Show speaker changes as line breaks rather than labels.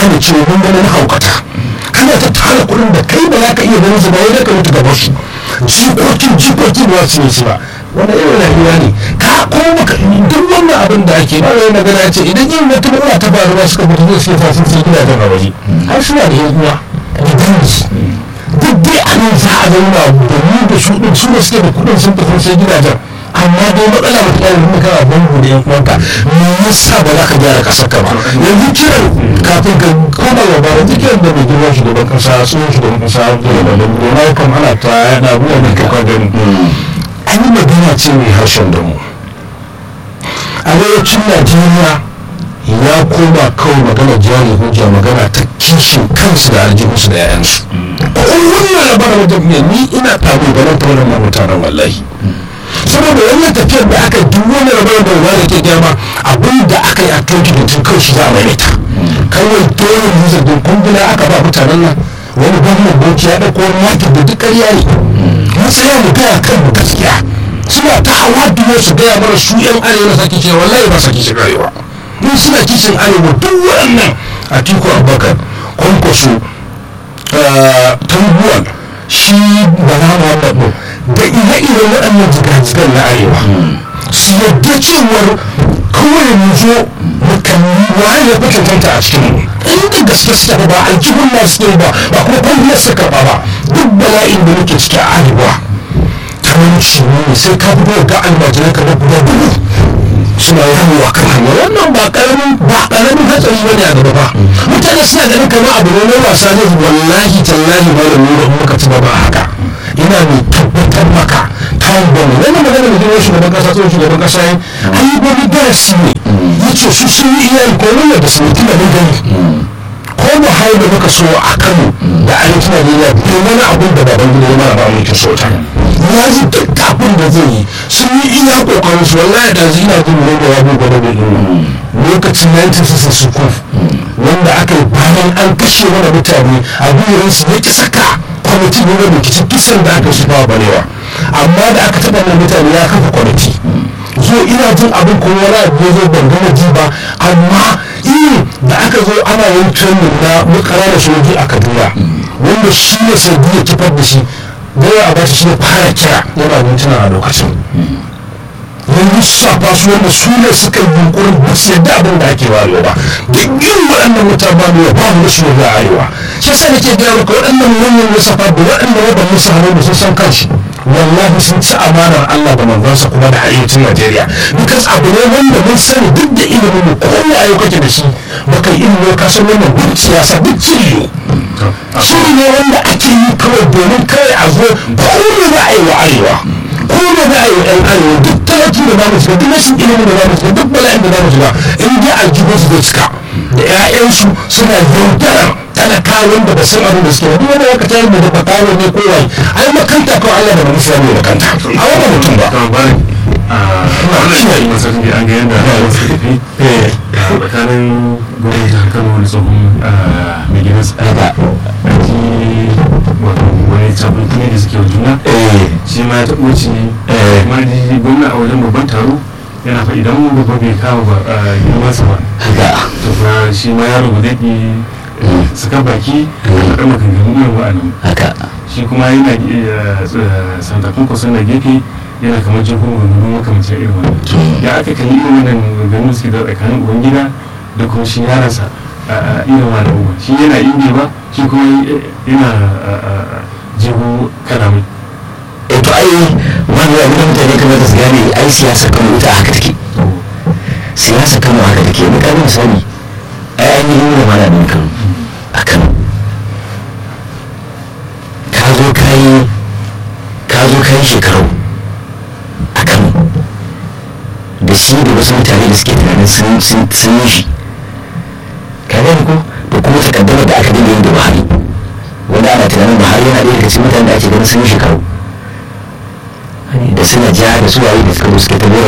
gane cewa mun gani na haukata kana ta tara kuɗin da kai ba za ka iya ganin su ba wai ka mutu gaba su jikokin jikokin ba su yi su ba wanda irin rayuwa ne ka ko baka duk wannan abin da ake ba wai magana ce idan yin wata matsala ta faru ba suka mutu zai sai fasin sai gidajen a waje har suna da yan uwa da dangi duk dai a nan za a zauna da mu da su din su da suke da kuɗin sun tafi sai gidajen amma dai matsala ba ta yi kana bangu da yan uwanka me yasa ba za ka gyara kasar ka ba yanzu kiran kafin ka koma gaba yanzu kiran da mai girma shugaban kasa tsohon shugaban kasa da da na kan ana ta yana abubuwan da kai gani an yi magana ce mai harshen da mu arewacin najeriya ya koma kawai magana jari hujja magana ta kishin kansu da aljihunsu da 'ya'yansu kowanne labarin wajen ni ina tabo ganin ta wannan mutanen wallahi saboda wannan tafiyar da aka duk wani rabar da wani ke gama abin da aka yi a toki da tun kawai shi za a maimaita kawai dole ne zargin kumbula aka ba mutanen nan wani gwamnan bauchi ya ɗauko wani yakin da duk ƙarya ne matsaya mu gaya kan mu gaskiya suna ta hawa duwa su gaya mana su yan arewa na sake cewa wallahi ba sake shiga arewa mun suna kishin arewa duk waɗannan a tiku abubakar kwankwaso tambuwan shi bala muhammad da ire-iren waɗannan jigajigan na arewa su yadda cewar kawai mu zo mu kalli waye ya fi cancanta a cikin mu inda gaske suke ba aljihun na suke ba ba kuma kwalliyar suka karɓa ba duk bala'in da muke ciki a arewa talauci ne sai ka fito ga almajirai ka guda dubu suna yawo a kan hanya wannan ba karamin ba karamin hatsari bane a gaba ba mutane suna ganin kamar abu ne na wasa ne wallahi tallahi ba da nuna muka ci gaba haka ina mai tabbatar maka kayan gwamnati wannan magana da girma shugaban kasa tsohon shugaban kasa ya an yi gwamnati darasi ne ya ce su sun yi iyayen kwanan da su mutu da gani ko mu hau da muka so a kano da arewacin najeriya bai wani abun da baban gida ya mara ba mulkin soja ya ji duk abin da zai yi sun yi iya kokarin su wallahi da zai na jin wanda ya buga da bai lokacin 1960 wanda aka yi bayan an kashe wani mutane a biyu su ya ki saka kwamiti ne na rikici kisan da aka shi ba balewa amma da aka taɓa nan mutane ya kafa kwamiti zo ina jin abin kuma wani abu ya zo ban gama ji ba amma yin da aka zo ana yin training na makara da sojoji a kaduna wanda shi ne sai ya kifar da shi gaya a bashi shi ne fara kira yana mintuna a lokacin yanzu safa su wanda su ne suka yi yunkurin ba su yadda abin da ake warewa ba duk irin waɗannan mutane ba ne ba mu shi ne arewa shi yasa nake gaya maka waɗannan manyan lissafa da waɗanda ya ban musu hannu da sun san kanshi wallahi sun ci amanar Allah da manzansa kuma da arewacin Najeriya because abu ne wanda mun sani duk da ilimin mu ko ya ayo kake da shi baka yi ilimi ka san wannan duk siyasa duk ciyo shiri ne wanda ake yi kawai domin kawai a zo ko ne za a yi wa arewa ko ne za a yi wa yan arewa duk talaki da za mu shiga duk rashin ilimin da za mu shiga duk bala'in da za mu shiga in dai aljihun su zai cika da 'ya'yansu suna yaudarar talakawan da ba san abin da suke duk wanda aka tayar da bakawo ne ko wai ai makanta ko Allah da ba musu ne makanta a wannan mutum ba
wannan shi ne masarautar da an ga yadda suka tafi tsakanin gwamnati jihar kano da tsohon mai gidan tsada a ji wato wani cabin kuma da suke wa juna shi ma ya taɓo ci kuma da gwamna a wajen babban taro yana fa idan mu babba bai kawo ba girmansa ba to fa shi ma yaro ba zai suka baki a faɗa maganganu irin wa'annan shi kuma yana santa kunkusa na gefe yana kamar jin kuma maganganu makamancin irin wannan ya aka kalli irin wannan maganganu suke da tsakanin uban gida da kuma shi yaransa a irin wannan uba shi yana inge ba shi kuma yana jiho kalamai
e to ai wani abu da mutane kamar da su gane ai siyasa kano ita haka take siyasa kano haka take ni ka misali ai an yi nuna mana da kano a kano ka zo ka yi ka zo ka yi shekaru a kano da shi da wasu mutane da suke tunanin sun yi shi ka gani ko da kuma takaddama da aka dinga yin da buhari wanda ana tunanin buhari yana ɗaya daga cikin mutane da ake ganin sun yi shekaru da suna ja da su waye da suka zo suke ta